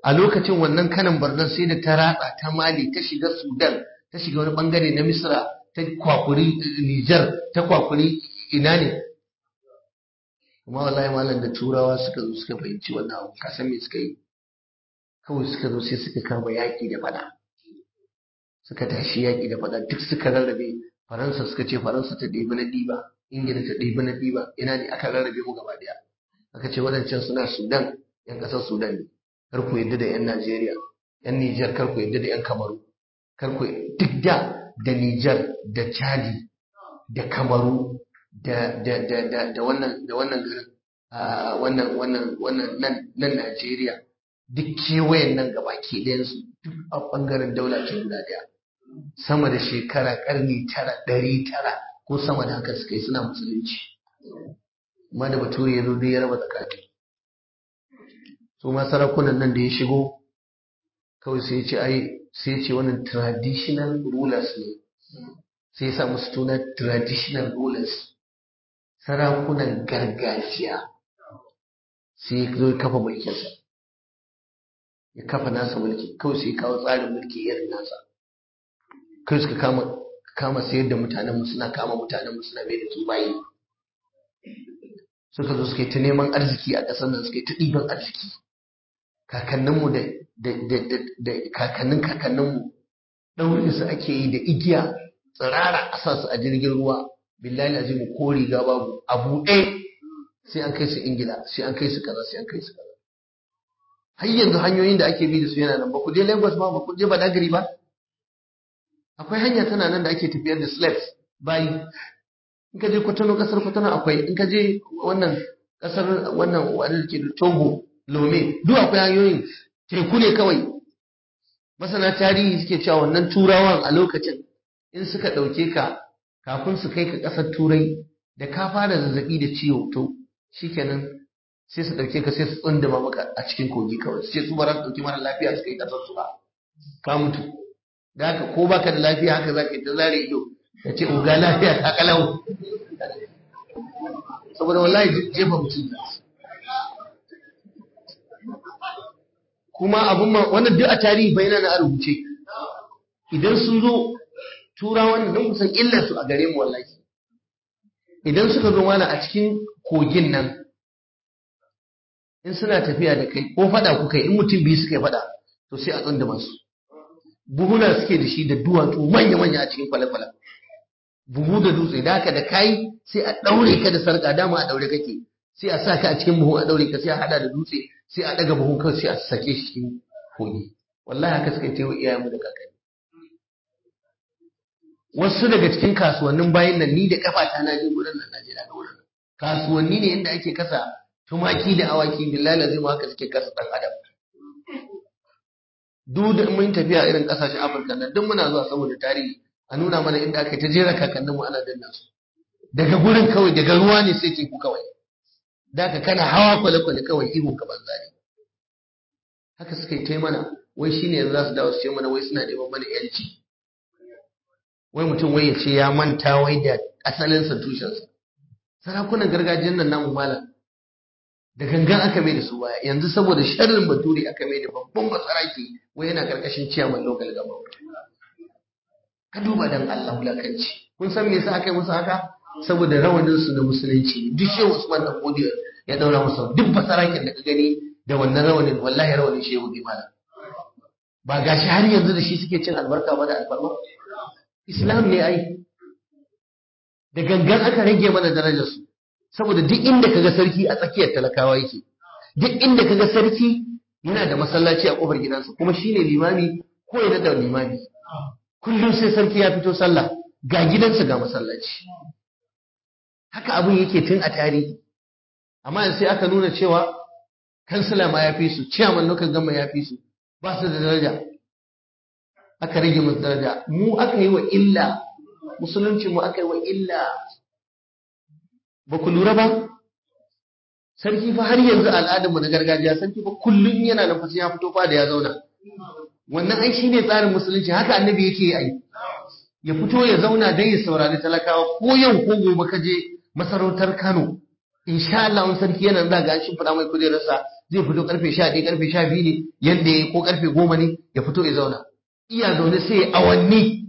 S1: a lokacin wannan kanan barnan sai da ta ratsa ta mali ta shiga sudan ta shiga wani bangare na misra ta kwakuri nijar ta kwakuri ina ne kuma wallahi malam da turawa suka zo suka fahimci wannan abu ka san me suka yi kawai suka zo sai suka kama yaƙi da fada suka tashi yaƙi da fada duk suka rarrabe faransa suka ce faransa ta ɗebi na ɗiba ingila ta ɗebi na ɗiba ina ne aka rarrabe mu gaba ɗaya aka ce waɗancan suna sudan yan ƙasar sudan ne kar ku yadda da yan najeriya yan nijar kar ku yadda da yan kamaru kar ku duk da da nijar da chadi da kamaru da da da da da wannan da wannan garin wannan wannan wannan nan nan najeriya duk kewayen nan gaba ke ɗayansu duk a ɓangaren daula ce guda ɗaya sama da shekara ƙarni tara ɗari tara ko sama da haka suka yi suna musulunci amma da bature ya zo dai ya raba tsakani su ma sarakunan nan da ya shigo kawai sai ya ce ai sai ya ce wannan traditional rulers ne sai ya sa musu tuna traditional rulers sarakunan gargajiya sai ya zo ya kafa mulkinsa ya kafa nasa mulki kawai sai ya kawo tsarin mulki irin nasa kai suka kama kama sayar da mutanenmu suna kama mutanenmu suna mai da su bayi suka zo suka yi ta neman arziki a ƙasar nan suka yi ta ɗiban arziki kakanninmu da da kakannin kakanninmu ɗaurin su ake yi da igiya tsirara a sa su a jirgin ruwa billahi azimu ko riga babu a buɗe sai an kai su ingila sai an kai su kaza sai an kai su kaza har yanzu hanyoyin da ake bi da su yana nan ba ku je lagos ba ba ku je badagry ba akwai hanya tana nan da ake tafiyar da slaves bayi in ka je kwatano kasar kwatano akwai in ka je wannan kasar wannan wadda ke da togo lome duk akwai hanyoyin teku ne kawai masana tarihi suke cewa wannan turawan a lokacin in suka ɗauke ka kafin su kai ka ƙasar turai da ka fara zazzabi da ciwo to shikenan sai su ɗauke ka sai su tsundama maka a cikin kogi kawai su ce su ba za su ɗauki mara lafiya su kai ƙasar su ba ka mutu da haka ko baka da lafiya haka zaka yi ta zare ido ka ce uga lafiya ta kalau saboda wallahi jefa mutum kuma abun ma wannan duk a tarihi bai na a rubuce idan sun zo turawan nan kusan illar su a gare mu wallahi idan suka zo mana a cikin kogin nan in suna tafiya da kai ko fada kuka in mutum biyu suka yi fada to sai a tsunduma su buhuna suke da shi da duwatsu manya-manya a cikin kwale-kwale buhu da dutse da haka da kai sai a daure ka da sarka dama a daure kake sai a sa ka a cikin buhu a daure ka sai a hada da dutse sai a daga buhun kawai sai a sake shi cikin kogi wallahi haka suka yi wa iyayenmu da kakanni wasu daga cikin kasuwannin bayan nan ni da kafata na je gurin nan Najeriya ga wurin kasuwanni ne inda ake kasa tumaki da awaki billahi lazima haka suke kasa dan adam duk da mun tafiya irin kasashen Afirka nan duk muna zuwa saboda tarihi a nuna mana inda aka ta jera kakanninmu ana danna su daga gurin kawai daga ruwa ne sai teku kawai da ka kana hawa kwale-kwale kawai ihu ka banza ne haka suka yi ta mana wai shine yanzu za su dawo su ce mana wai suna neman mana yanci wai mutum wai ya ce ya manta wai da asalinsa tushensa sarakunan gargajiyar nan namu malam da gangan aka mai da su baya yanzu saboda sharrin bature aka mai da babban basaraki wai yana karkashin ciyaman local government ka duba dan Allah wulakanci kun san me yasa aka yi musu haka saboda rawanin su na musulunci duk shehu Usman dan Godiyo ya daura musu duk basarakin da ka gani da wannan rawanin wallahi rawanin shehu ne malam ba gashi har yanzu da shi suke cin albarka ba da alfarma islam ne ai da gangan aka rage mana darajar su saboda duk inda kaga sarki a tsakiyar talakawa yake duk inda kaga sarki yana da masallaci a kofar gidansa kuma shine limami ko yana da limami kullum sai sarki ya fito sallah ga gidansa ga masallaci haka abin yake tun a tarihi amma sai aka nuna cewa kansila ma ya fi su ciyaman local gama ya fi su ba su da daraja aka rage musu daraja mu aka yi wa illa musulunci mu aka yi wa illa ba ku lura ba sarki fa har yanzu al'adarmu na gargajiya sarki fa kullum yana nan fasa ya fito fa da ya zauna wannan ai shine tsarin musulunci haka annabi yake yi ya fito ya zauna dan ya saurari talakawa ko yau ko gobe ka je masarautar Kano insha Allah wani sarki yana da ga shi fada mai kujerarsa zai fito karfe sha ɗaya karfe sha biyu ne yadda ya ko karfe goma ne ya fito ya zauna iya zaune sai ya awanni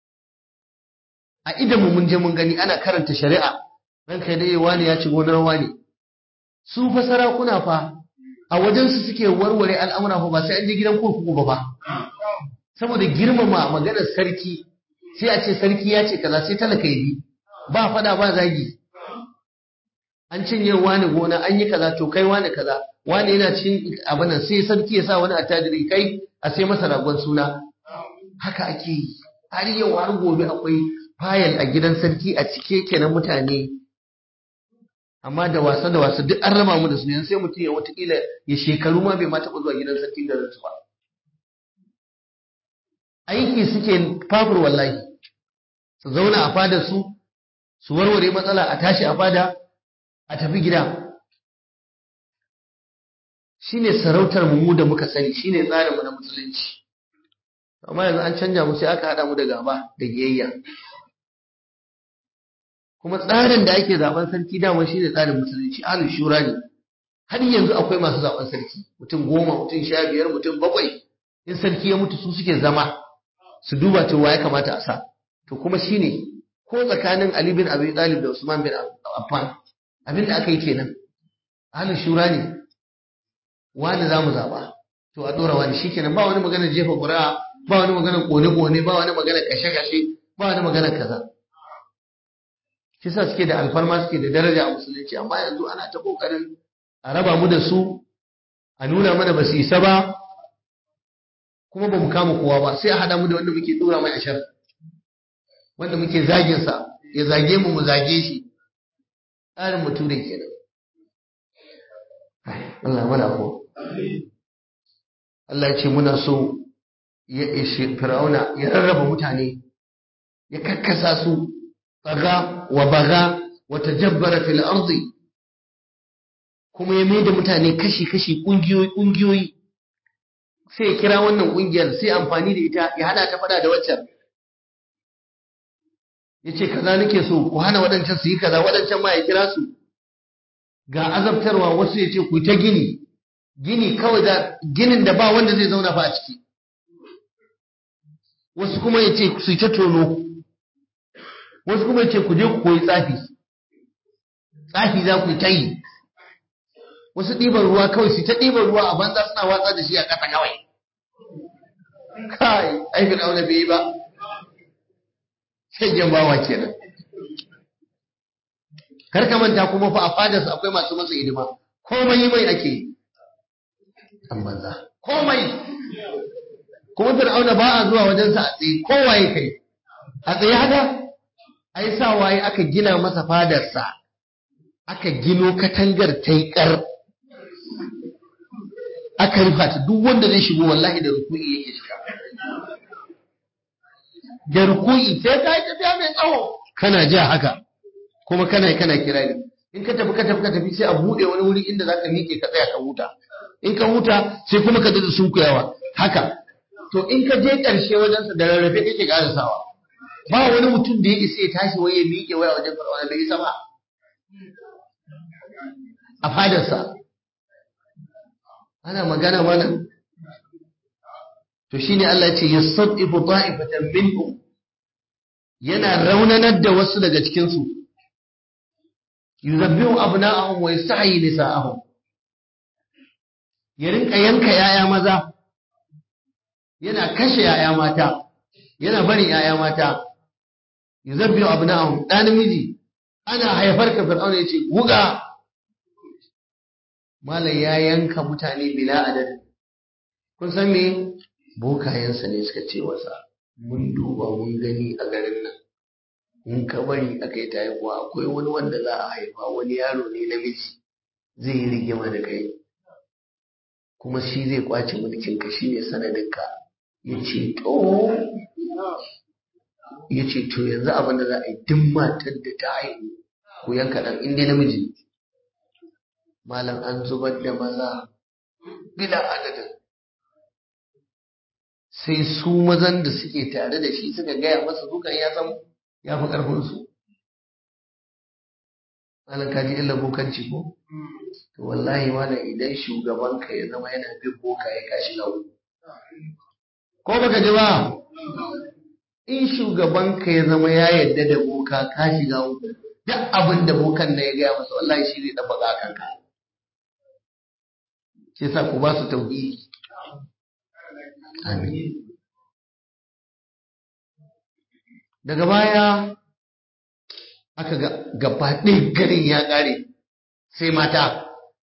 S1: a idan mu mun je mun gani ana karanta shari'a ranka dai wani ya ci gonar wani su fa sarakuna fa a wajen su suke warware al'amura fa ba sai an je gidan kurkuku ba ba saboda girmama maganar sarki sai a ce sarki ya ce kaza sai talaka ya bi ba fada ba zagi an cinye wani gona an yi kaza to kai wani kaza wani yana cin abinan sai sarki ya sa wani attajiri kai a sai masa ragon suna haka ake yi har yau har gobe akwai fayil a gidan sarki a cike kenan mutane amma da wasa da wasa duk an raba mu da su yanzu sai mutum ya watakila ya shekaru ma bai ma taɓa zuwa gidan sarki da su ba aiki suke fafur wallahi su zauna a fada su su warware matsala a tashi a fada a tafi gida shine sarautar mu da muka sani shine tsarin mu na musulunci amma yanzu an canja mu sai aka hada mu da gaba da giyayya kuma tsarin da ake zaben sarki dama shine tsarin musulunci ahlus shura ne har yanzu akwai masu zaben sarki mutum goma mutum sha biyar mutum bakwai in sarki ya mutu su suke zama su duba cewa ya kamata a sa to kuma shine ko tsakanin Ali bin Abi Talib da Usman bin Affan abin da aka yi kenan ahlus shura ne wani za mu zaba to a dora wani shikenan ba wani magana jefa ƙuri'a ba wani magana kone-kone ba wani magana kashe-kashe ba wani magana kaza shi sa suke da alfarma suke da daraja a musulunci amma yanzu ana ta kokarin a raba mu da su a nuna mana ba su isa ba kuma ba mu kama kowa ba sai a hada mu da wanda muke dora mai ashar wanda muke zagin sa ya zage mu mu zage shi tsarin mutum kenan Allah mana ko Allah ya ce muna so ya ishe fir'auna ya rarraba mutane ya kakkasa su tsaga wa baga wa tajabbara fil ardi kuma ya maida mutane kashi kashi kungiyoyi kungiyoyi sai ya kira wannan kungiyar sai amfani da ita ya hada ta fada da waccan ya ce kaza nake so ku hana waɗancan su yi kaza waɗancan ma ya kira su ga azabtarwa wasu ya ce ku ta gini gini kawai da ginin da ba wanda zai zauna fa a ciki wasu kuma ya ce su ta tono wasu kuma ya ce ku je ku koyi tsafi tsafi za ku ta yi wasu ɗiban ruwa kawai su ta ɗiban ruwa a banza suna watsa da shi a ƙasa kawai kai aikin aure bai yi ba shaggen bawa kenan kar ka manta kuma fa a fadarsa akwai masu masa hidima komai mai ake yi an banza komai kuma fir'auna ba a zuwa wajensa a tsaye kowaye kai a tsaye haka ai sa waye aka gina masa fadarsa aka gino katangar taikar aka rufa ta duk wanda zai shigo wallahi da ruku'i yake shiga da ruku'i sai ka yi tafiya mai tsawo kana ja haka kuma kana kana kirari in ka tafi ka tafi ka tafi sai a bude wani wuri inda zaka miƙe ka tsaya ka huta in ka huta sai kuma ka dada sunkuyawa haka to in ka je ƙarshe wajen sa da rarrafe kake sawa. ba wani mutum da ya isa ya tashi wai ya miƙe waya wajen fir'auna bai isa ba a fadarsa ana magana mana to shine Allah ya ce yasadifu ta'ifatan minhum yana raunanar da wasu daga cikin su yuzabbihu abna'ahum wa yastahyi nisa'ahum ya rinka yanka yaya maza yana kashe yaya mata yana bari yaya mata yuzabbihu abna'ahum dan namiji ana haifar ka fir'auna yace guga malai ya yanka mutane bila adadin kun san me bokayensa ne suka ce wasa mun duba mun gani a garin nan in ka bari aka yi ta haihuwa akwai wani wanda za a haifa wani yaro ne namiji zai yi rigima da kai kuma shi zai kwace mulkin ka shi ne sanadinka ya ce to ya ce to yanzu abin da za a yi duk matar da ta haihu ku yanka ɗan inda namiji malam an zubar da maza bila adadin sai su mazan da suke tare da shi suka gaya masa dukan ya san ya fi ƙarfinsu malam kaji illa bokanci ko to wallahi wala idan shugaban ka ya zama yana bin boka ya kashi na ko baka ji ba in shugaban ka ya zama ya yadda da boka ka shiga uku duk abin da bokan na ya gaya masa wallahi shi zai dafa ga kanka shi yasa ku ba su tauhidi amin daga baya aka ga gaba ɗaya garin ya ƙare sai mata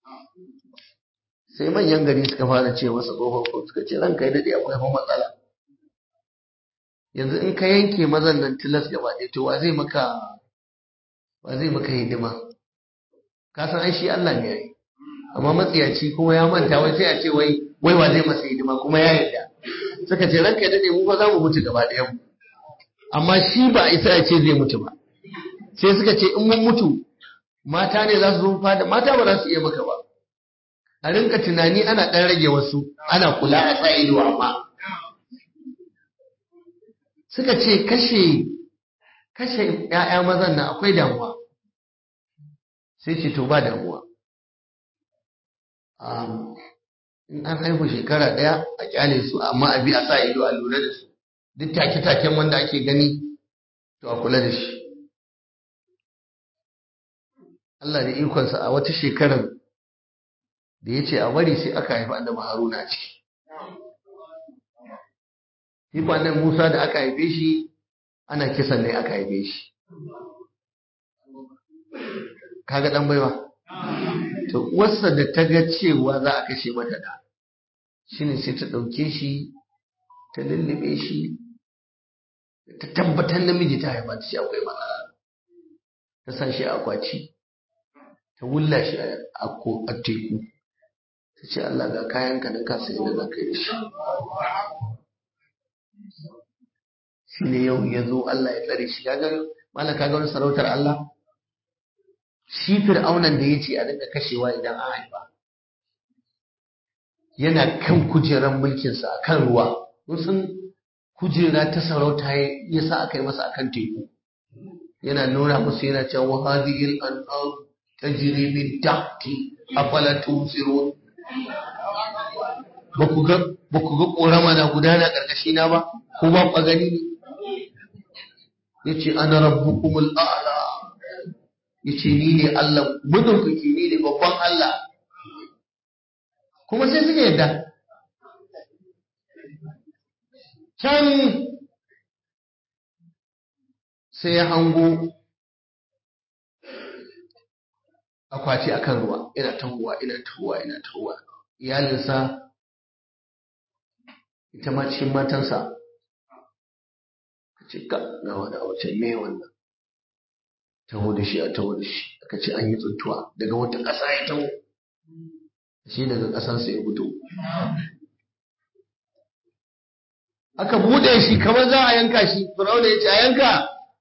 S1: sai manyan gari suka fara ce masa tsohon ko suka ce ranka yi daɗe akwai fa matsala yanzu in ka yanke mazan nan tilas gaba ɗaya to wa zai maka wa zai maka hidima ka san ai shi Allah ne yayi amma matsiyaci kuma ya manta wai sai a ce wai wai wa zai masa hidima kuma ya yarda suka ce ranka yi daɗe mu fa za mu mutu gaba ɗayan mu amma shi ba a isa ya ce zai mutu ba sai suka ce in mun mutu mata ne za su zo fada mata ba za su iya maka ba a rinka tunani ana ɗan rage wasu ana kula a sa ido amma suka ce kashe kashe ‘ya'ya mazan nan akwai damuwa sai ce to ba damuwa in an haihu shekara ɗaya a kyale su amma a bi a sa ido a lura da su duk take-taken wanda ake gani to a kula da shi Allah da ikonsa a wata shekarar da ya ce a bari sai aka haifi annabi Haruna a ciki. Shi annabi Musa da aka haife shi ana kisan ne aka haife shi. Kaga dan baiwa. To wasa da ta ga cewa za a kashe mata da shine sai ta ɗauke shi ta lullube shi ta tabbatar namiji ta haifa ta ce akwai matsala ta sa shi a akwati ta wulla shi a teku ta ce Allah ga kayan ka nan kasa yadda za ka yi shi shi ne yau ya zo Allah ya tsare shi kaga malam kaga wani sarautar Allah shi fir'aunan da ya ce a dinga kashewa idan an haifa yana kan kujerar mulkinsa a kan ruwa sun kujera ta sarauta ya sa aka yi masa akan teku yana nuna musu yana cewa hadhihi al-anhar tajri min tahti afala tusirun ba ku ga ba ku ga korama na gudana karkashi na ba ko ba ku gani ne yace ana rabbukumul a'la yace ni ne Allah madaukaki ni ne babban Allah kuma sai suke yadda can sai ya hango akwati akan ruwa ina tahowa ina tahowa ina tahowa iyalinsa ita ma cikin matansa ka ce ka ga wani a wace me wannan taho da shi a taho da shi aka ce an yi tsuntuwa daga wata ƙasa ya taho shi daga ƙasarsa ya fito aka buɗe shi kamar za a yanka shi firawuna ya ce a yanka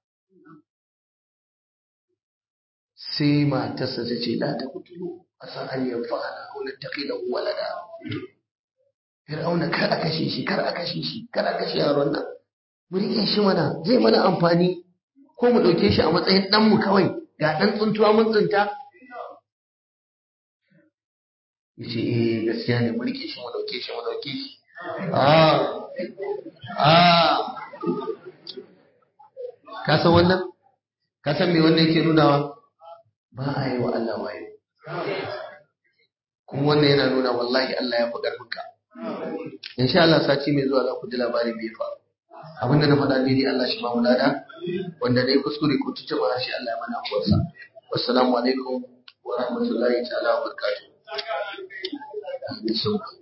S1: sai matarsa ta ce la ta kutulu a san an yanfa ana auna ta kai da walada fir'auna kar a kashe shi kar a kashe shi kar a kashe yaron nan mu rike shi mana zai mana amfani ko mu ɗauke shi a matsayin ɗanmu kawai ga ɗan tsuntuwa mun tsinta ya ce eh gaskiya ne mu rike shi mu ɗauke shi mu ɗauke shi ah ah ka san wannan ka san me wannan yake nunawa ba a yi wa Allah wayo kuma wannan yana nuna wallahi Allah ya fi ƙarfinka insha Allah sati mai zuwa za ku ji labarin me fa abinda na faɗa daidai Allah shi ba mu lada wanda dai kuskure ko tuce ba shi Allah ya mana kuwarsa wassalamu alaikum wa rahmatullahi ta'ala wa barakatuh